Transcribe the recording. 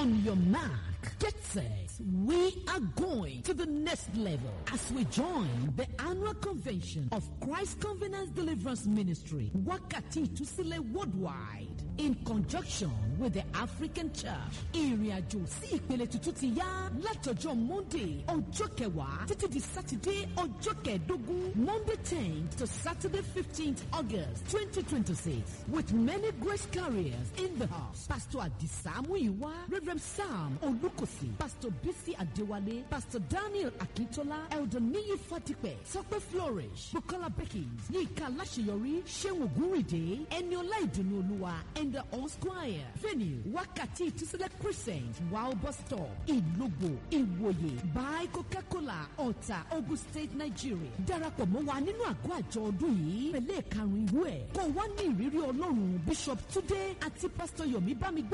On your mark, get set. We are going to the next level as we join the annual convention of Christ Covenant Deliverance Ministry, Wakati Tusile Worldwide, in conjunction with the African Church. Ìrìnàjò sí ìpele tuntun ti yá látọjọ́ Monday ọjọ́ kẹwàá títí di Saturday ọjọ́ kẹẹ̀dógún Monday tenth to Saturday fifteenth August twenty twenty six with many grace carriers in the house. Pastor Adisa Muyiwa, Reverend Sam Olukosi, Pastor Bisi Adewale, Pastor Daniel Akintola, Elder Niyi Fatipe, Tope Flourish, Bukola Beckins, Yika Lashiyori, Shehu Guride, Eniola Idunu Oluwa, and the All Squire. Venue, Wakati Tusile Crescent, Wow Bus Stop, Ilobo, Iwoye, by Coca-Cola, Ọ̀tà, Ogun State, Nigeria. Darapọ̀ mọ́ wa nínú àgọ́ àjọ ọdún yìí. Pẹ̀lẹ́ karùn-ún ìwé ẹ̀. Kò wá ní ìrírí Ọlọ́run Bishop Túndé àti Pastor Yomi Bámigbé.